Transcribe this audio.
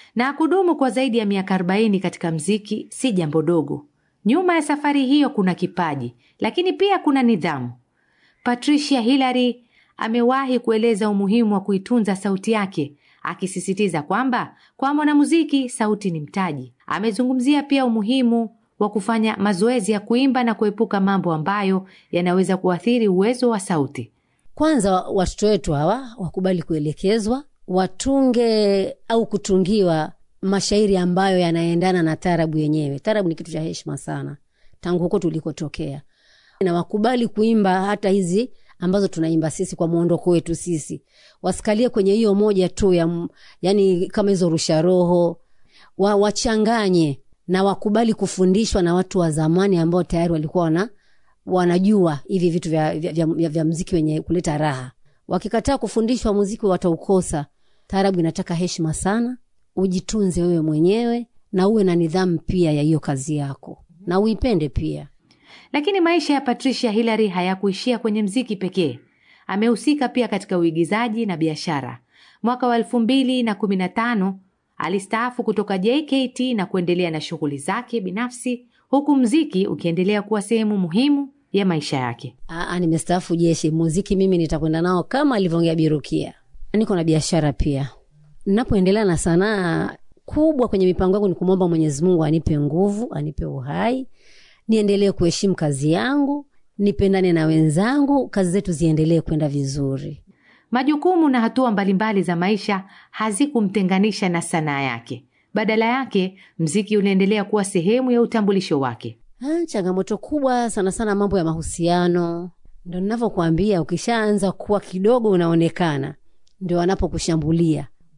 na kudumu kwa zaidi ya miaka 40 katika mziki si jambo dogo. Nyuma ya safari hiyo kuna kipaji, lakini pia kuna nidhamu. Patricia Hillary amewahi kueleza umuhimu wa kuitunza sauti yake, akisisitiza kwamba kwa mwanamuziki sauti ni mtaji. Amezungumzia pia umuhimu wa kufanya mazoezi ya kuimba na kuepuka mambo ambayo yanaweza kuathiri uwezo wa sauti. Kwanza watoto wetu hawa wakubali kuelekezwa, watunge au kutungiwa mashairi ambayo yanaendana na tarabu yenyewe. Tarabu ni kitu cha heshima sana tangu huko tulikotokea, na wakubali kuimba hata hizi ambazo tunaimba sisi kwa mwondoko wetu sisi, wasikalie kwenye hiyo moja tu ya, yani kama hizo rusha roho wa, wachanganye na wakubali kufundishwa na watu wa zamani ambao tayari walikuwa wana, wanajua hivi vitu vya, vya, vya, vya, vya mziki wenye kuleta raha. Wakikataa kufundishwa muziki wataukosa. Taarabu inataka heshima sana, ujitunze wewe mwenyewe na uwe na nidhamu pia ya hiyo kazi yako na uipende pia. Lakini maisha ya Patricia Hillary hayakuishia kwenye mziki pekee. Amehusika pia katika uigizaji na biashara. Mwaka wa elfu mbili na kumi na tano alistaafu kutoka JKT na kuendelea na shughuli zake binafsi, huku mziki ukiendelea kuwa sehemu muhimu ya maisha yake. Aa, nimestaafu jeshi. Muziki mimi nitakwenda nao kama alivyoongea Birukia. Niko na biashara pia. Napoendelea na sanaa kubwa kwenye mipango yangu ni kumwomba Mwenyezi Mungu anipe nguvu, anipe uhai, niendelee kuheshimu kazi yangu, nipendane na wenzangu, kazi zetu ziendelee kwenda vizuri. Majukumu na hatua mbalimbali za maisha hazikumtenganisha na sanaa yake. Badala yake, mziki unaendelea kuwa sehemu ya utambulisho wake. Ha, changamoto kubwa sana sana mambo ya mahusiano. Ndo ninavyokuambia, ukishaanza kuwa kidogo unaonekana, ndio wanapokushambulia